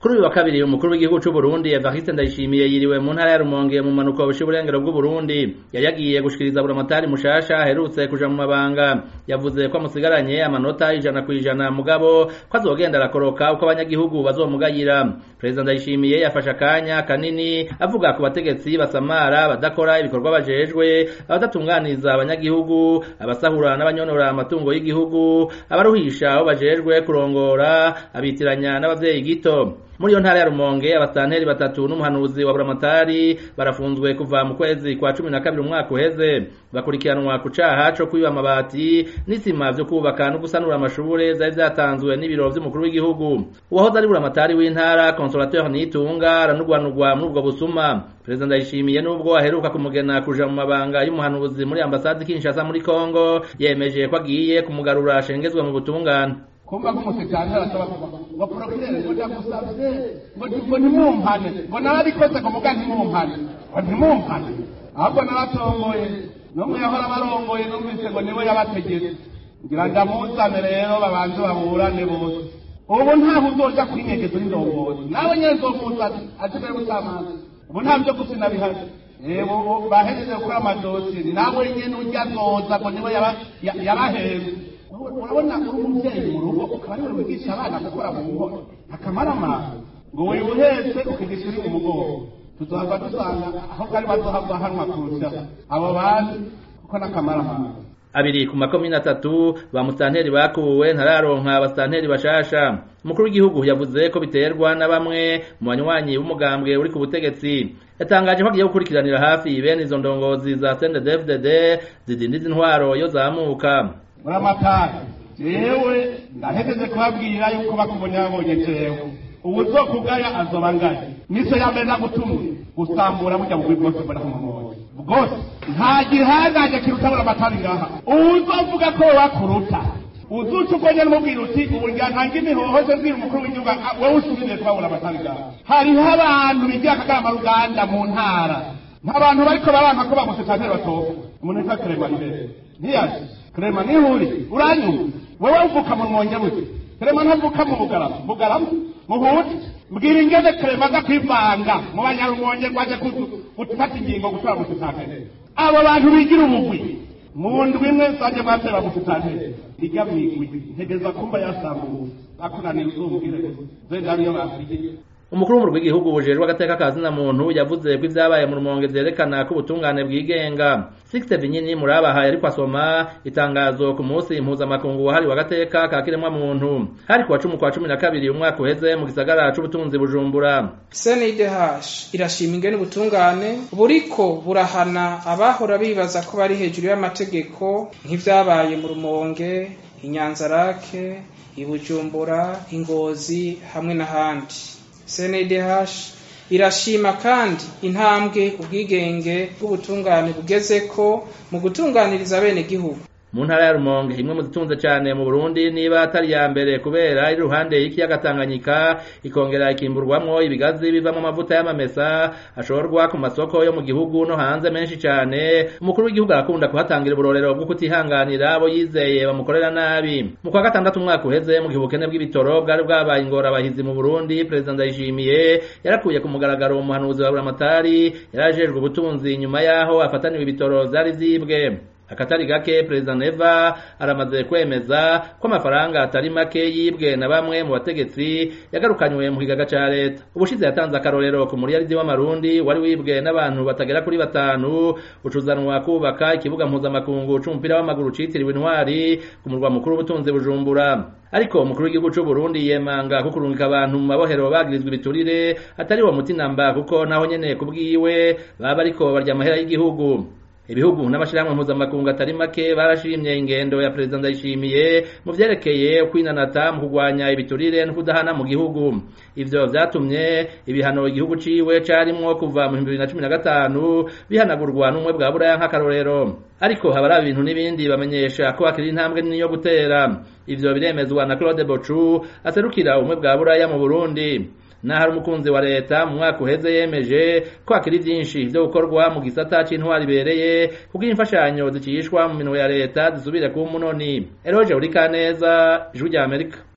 kuri uyu wa kabiri umukuru w'igihugu c'u Burundi Evariste Ndayishimiye yiriwe mu ntara ya Rumonge mu manuko y'uburengero bw'u Burundi yari yagiye gushikiriza buramatari mushasha aherutse kuja mu mabanga yavuze ko amusigaranye amanota ijana ku ijana mugabo ko azogenda arakoroka uko abanyagihugu bazomugayira Perezida Ndayishimiye yafashe akanya kanini avuga ku bategetsi basamara badakora ibikorwa bajejwe abadatunganiza abanyagihugu abasahura n'abanyonora amatungo y'igihugu abaruhisha aho bajejwe kurongora abitiranya n'abavyeyi gito muri iyo ntara ya Rumonge abasanteri batatu n'umuhanuzi wa buramatari barafunzwe kuva mu kwezi kwa cumi na kabiri umwaka uheze bakurikiranwa ku caha co kwiba amabati n'isima vyo kubaka no gusanura amashure vyari vyatanzwe n'ibiro vy'umukuru w'igihugu uwahoze ari buramatari w'intara consolateur Nitunga aranugwanugwa muri ubwo busuma Perezida Ndayishimiye nubwo aheruka kumugena kuja mu mabanga y'umuhanuzi muri ambasade Kinshasa muri Kongo yemeje ko agiye kumugarura ashengezwe mu butungane kumva nk'umusekani arasaba ngo porokirere ngo ndagusabye ngo ngo ntimumpane ngo narabikoze ngo muga ntimumpane ngo ntimumpane ahubwo naratomboye n'umwe yahora barongoye numvise ngo niwe yabategetse ngira ndamuzane rero babanze baburane bose ubu ntaho uzoja kwinyegeza n'indongozi nawe nyene nzomuzana aje mbere gusamaza ubu nta vyo gusina bihari ubu bahejeje gukora amadosiye nawe nyene urya azoza ngo niwe yabaheze urabona uri umubyeyi mu rugo ukaba ariwe wigisha abana gukora mu nkono akamaramaza ngo wibuhetse ukigisha uri mu mugongo tuzohava dusanga aho bwari bazohava hanwa kurusha abo bandi kuko n'akamaramaza abiri ku makomine atatu ba musanteri bakuwe ntararonka abasanteri bashasha umukuru w'igihugu yavuze ko biterwa na bamwe mu banywanyi b'umugambwe uri ku butegetsi yatangaje ko agiye gukurikiranira hafi bene izo ndongozi za CNDD-FDD zidindiza intwaro yo zamuka uramatari jewe ndahejeje kubabwira yuko bakubonye babonye jewe ubu uzokugaya azoba ngaya niso ya mbere nagutumye gusambura burya bugwi bwose mbona kumumubonye bwose nta gihangaje kiruta buramatari ngaha uzovuga ko wakuruta uzuca ubwonye n'umubwira uti ubu ntanga imihoho ze mbwira umukuru w'igihugu wowe usubiriye kuba buramatari ngaha hariho abantu bigira akagama ruganda mu ntara nk'abantu bariko baranka ko bamusitanteri batoka umuntu witwa keremanibere ntiyaje Krema nihuri uranyumva wewe uvuka mu mwonge buke Krema ntavuka mu bugarama bugarama muhuti mbwira ingene Krema aza kwivanga mu banyarumonge rwaje gufata ingingo gutora musitanteri abo bantu bigira ubugwi mu ndwi imwe zanje mwatera musitanteri ijya mwigwi ntegeza kumva yasambuwe akunaniye uzumbwire zenda ariyo bafiriye umukuru w'umurwi w'igihugu bujejwe agateka ka zina muntu yavuze ko ivyabaye mu rumonge vyerekana ko ubutungane bwigenga Sixte Vinyini murabahaye ariko asoma itangazo ku munsi mpuzamakungu wahariwe agateka ka kiremwa muntu hari kuwa cumi kwa cumi na kabiri umwaka uheze mu gisagara c'ubutunzi Bujumbura CNDH irashima ingene ubutungane buriko burahana abahora bibaza ko bari hejuru y'amategeko nk'ivyabaye mu rumonge inyanzarake ibujumbura ingozi hamwe n'ahandi CNDH irashima kandi intambwe ubwigenge bw'ubutungane bugezeko mu gutunganiriza bene gihugu mu ntara ya Rumonge imwe mu zitunze cyane mu Burundi niba atari ya mbere kubera iri ruhande y'ikiyaga Tanganyika ikongera ikimburwamwo ibigazi bivamo amavuta y'amamesa ashorwa ku masoko yo mu gihugu no hanze menshi cyane umukuru w'igihugu arakunda kuhatangira uburorero bwo kutihanganira abo yizeye bamukorera nabi mu kwa gatandatu umwaka uheze mu gihe ubukene bw'ibitoro bwari bwabaye ingorabahizi mu Burundi Perezida Ndayishimiye yarakuye ku mugaragaro umuhanuzi wa Buramatari yarajejwe ubutunzi nyuma yaho afataniwe ibitoro vyari vyibwe akatari gake Perezida Neva aramaze kwemeza ko amafaranga atari make yibwe na bamwe mu bategetsi yagarukanywe mu kigaga ca leta ubushize yatanze akarorero ku muriyaridi w'amarundi wari wibwe n'abantu batagera kuri batanu ucuzanwa kubaka ikibuga mpuzamakungu c'umupira w'amaguru citiriwe intwari ku murwa mukuru w'ubutunzi Bujumbura ariko umukuru w'igihugu c'u Burundi yemanga ko kurungika abantu mu mabohero bagirizwa ibiturire atari wo muti namba kuko naho nyene kubwiwe baba ariko barya amahera y'igihugu ibihugu n'amashirahamwe mpuzamakungu atari make barashimye ingendo ya perezida ndayishimiye mu vyerekeye kwinanata mu kugwanya ibiturire no kudahana mu gihugu ivyo vyatumye ibihano igihugu ciwe carimwo kuva mu 2015 bihanagurwa n'umwe bwa buraya nk'akarorero ariko habari ibintu n'ibindi bamenyesha ko hakiri intambwe nini yo gutera ivyo biremezwa na Claude Bochu aserukira umwe bwa buraya mu Burundi n'ahari umukunzi wa leta mu mwaka uheze yemeje ko hakiri byinshi byo gukorwa mu gisata c'intwari ibereye kuko imfashanyo zicishwa mu minwe ya leta zisubire kuba umunoni eroje uri kaneza ijwi rya amerika